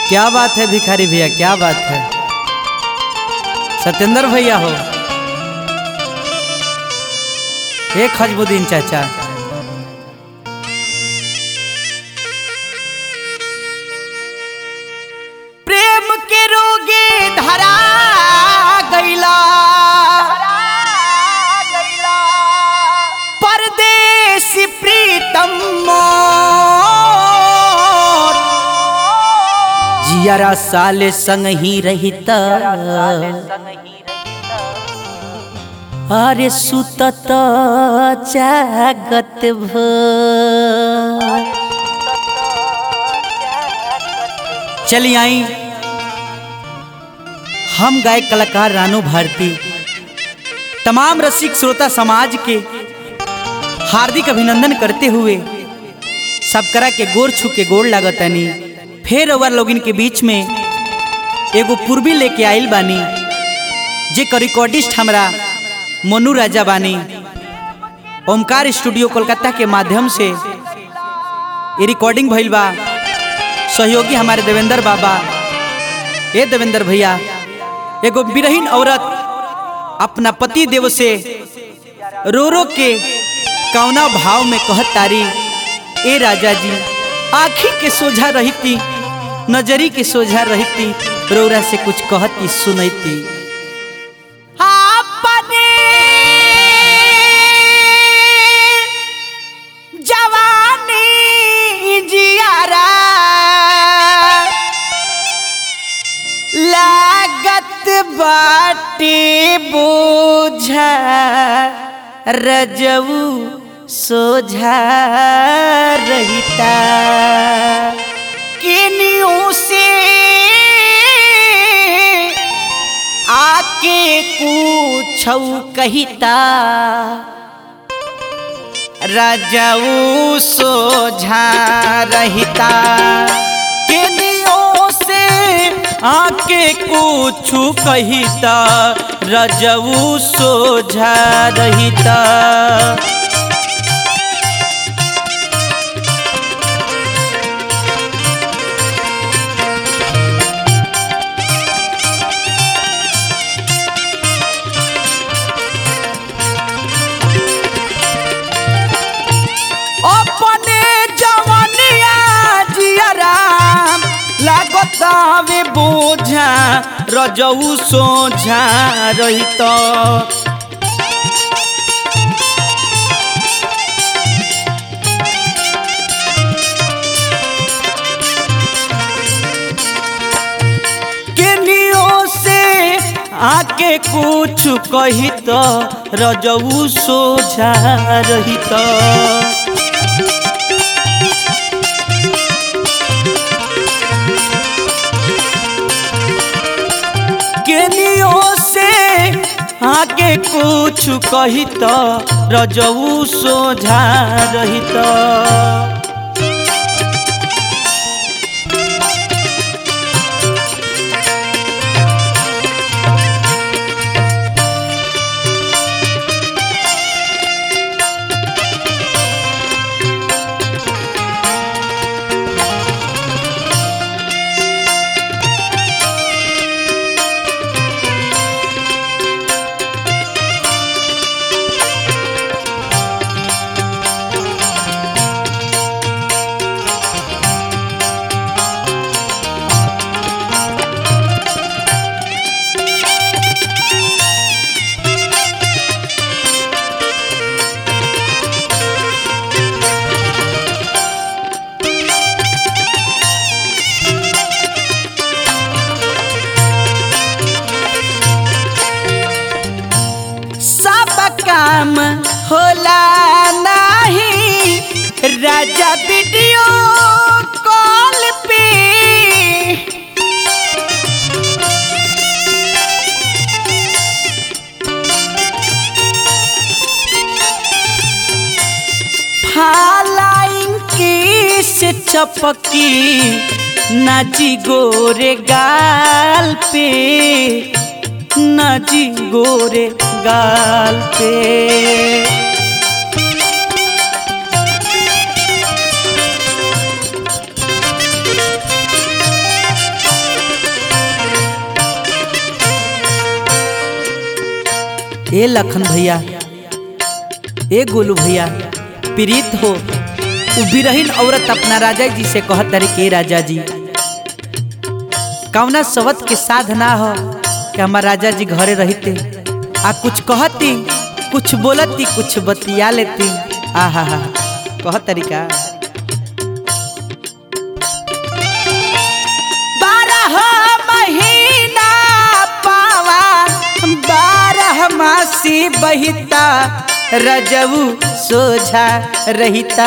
क्या बात है भिखारी भैया क्या बात है सत्येंद्र भैया हो हे खजबुद्दीन चाचा प्रेम के रोगे धरा गईला परदेसी प्रीतम मोर जियारा साले संग ही रहिता अरे सुतत जागत भर चली आई हम गायक कलाकार रानू भारती तमाम रसिक श्रोता समाज के हार्दिक अभिनंदन करते हुए सबकरा के गोर छू के गोड़ लागतनी फिर ओवर लोगिन के बीच में एगो पूर्वी लेके आइल बानी जे का रिकॉर्डिस्ट हमरा मोनू राजा बानी ओमकार स्टूडियो कोलकाता के माध्यम से ये रिकॉर्डिंग भइल बा सहयोगी हमारे देवेंद्र बाबा ए देवेंद्र भैया एगो बिरहीन औरत अपना पति देव से रो रो के कौना भाव में कहत तारी ए राजा जी आखी के सोझा रहती नजरी के सोझा रहती रौरा से कुछ कहती सुनती अपने जवानी जियारा लागत बाटे बोझा रजऊ सोझा रहता किनियों से आके पूछौ कहिता रजऊ सोझा रहता केनियों से आके कुछ कहिता रजऊ सोझा रहता अपने जवनिया जियरा लागतावे बोझा रजऊ सोझा रहित केनियो से आके कुछ कहित रजऊ सोझा रहित केनियो से आगे कुछ कहित रजऊ सोझा रहित सब काम होला नहीं राजा वीडियो कॉल पे फालाइन की से चपकी नाची गोरे गाल पे नाची गोरे गाल पे ए लखन भैया ए गोलू भैया प्रीत हो उ बिरहीन औरत अपना राजा जी से कहत तारी के राजा जी कौना सवत के साध ना हो कि हमार राजा जी घरे रहते आ कुछ कहती कुछ बोलती कुछ बतिया लेती आहा हा कहत तरीका बारह महीना पावा बारह मासी बहिता रजऊ सोझा रहिता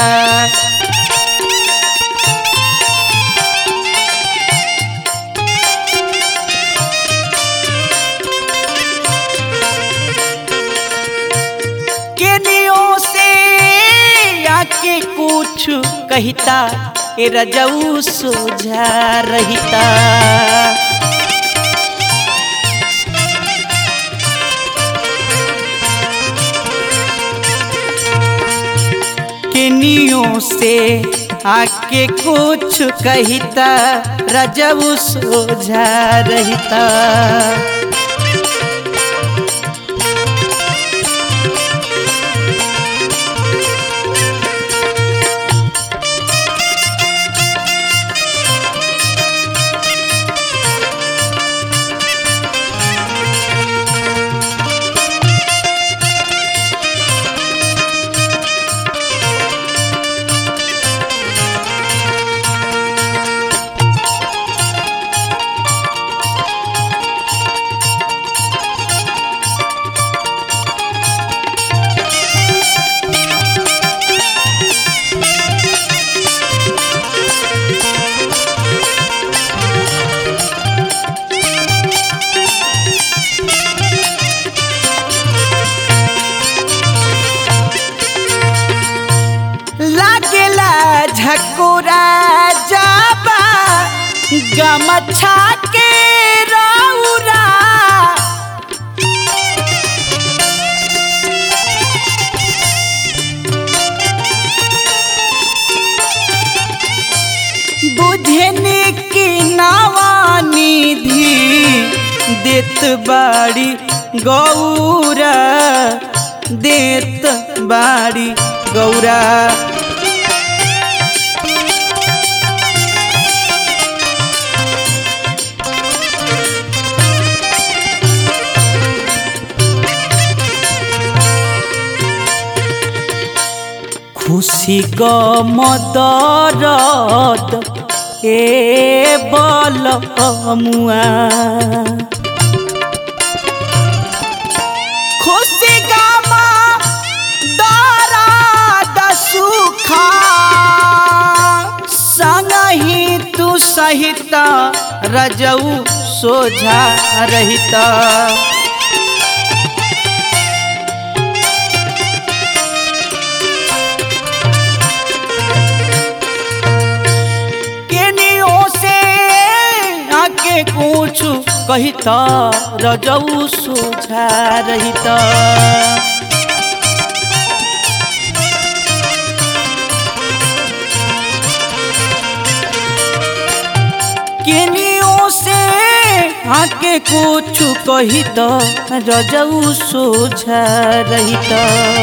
केनियों से आके कुछ कहता ए रजऊ सोझा रहिता केनियों से आके कुछ कहता रजऊ सोझा रहिता लागेला झकोरा जाबा गमछा के रौरा बुझने की नवानिधि देत बाड़ी गौरा देत बाड़ी गौरा খুশি গমদরদ এ বল মুয়া खुशी गामा दर्द सुखा संगही तू सहित रजऊ सोझा रहित केनियों से आके कुछ कहित रजऊ सोझा रहित केनियों से आके कुछ कहित रजऊ सोझा रहित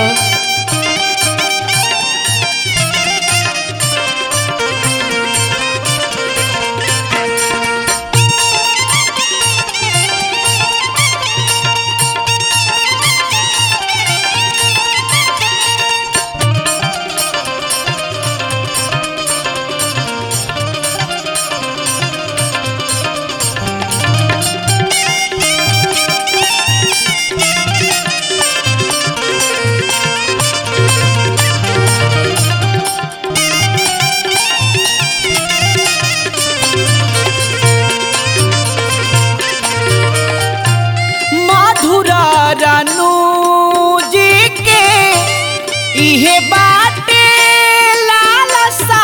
मधुरा रानू जी के इहे बाटे लालसा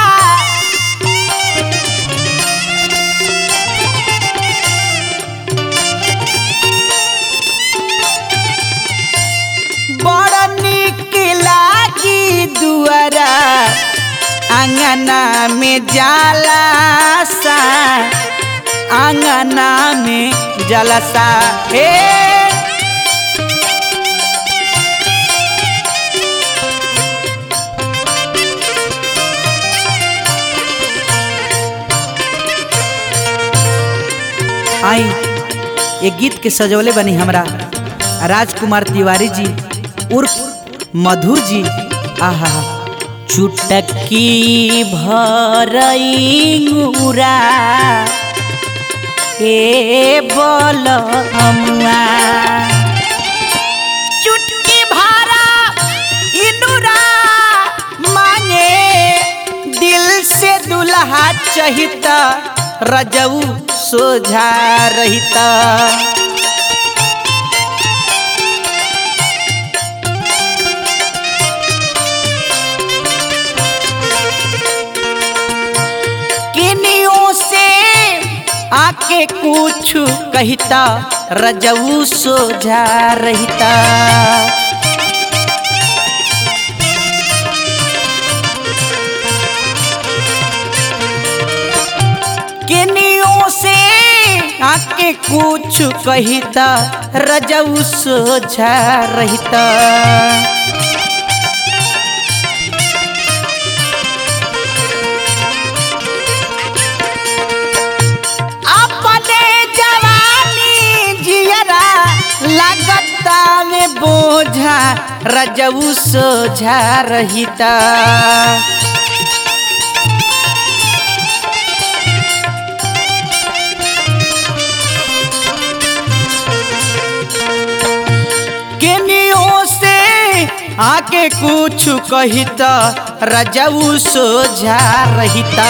बड़ निक लागी दुआरा आंगना में जाला सा आंगना में जलसा हे आई ये गीत के सजौले बनी हमरा राजकुमार तिवारी जी उर्फ मधुर जी आहा चुटकी भरईरा ए बलमुआ चुटकी भरा इनुरा मांगे दिल से दुल्हा चहिता रजऊ सोझा रहिता किनियों से आके कुछ कहता रजऊ सोझा रहता किनियों से आके कुछ कहता रजऊ सोझा रहता अपने जवानी जियरा लगता में बोझा रजऊ सोझा रहिता केनियों से आके कुछ कहता रजऊ सोझा रहिता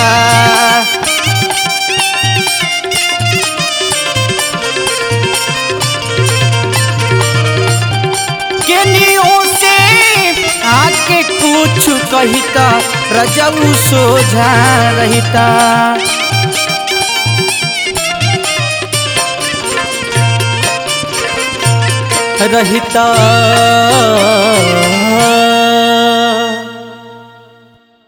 केनियों से आके कुछ कहता रजऊ सोझा रहता रहता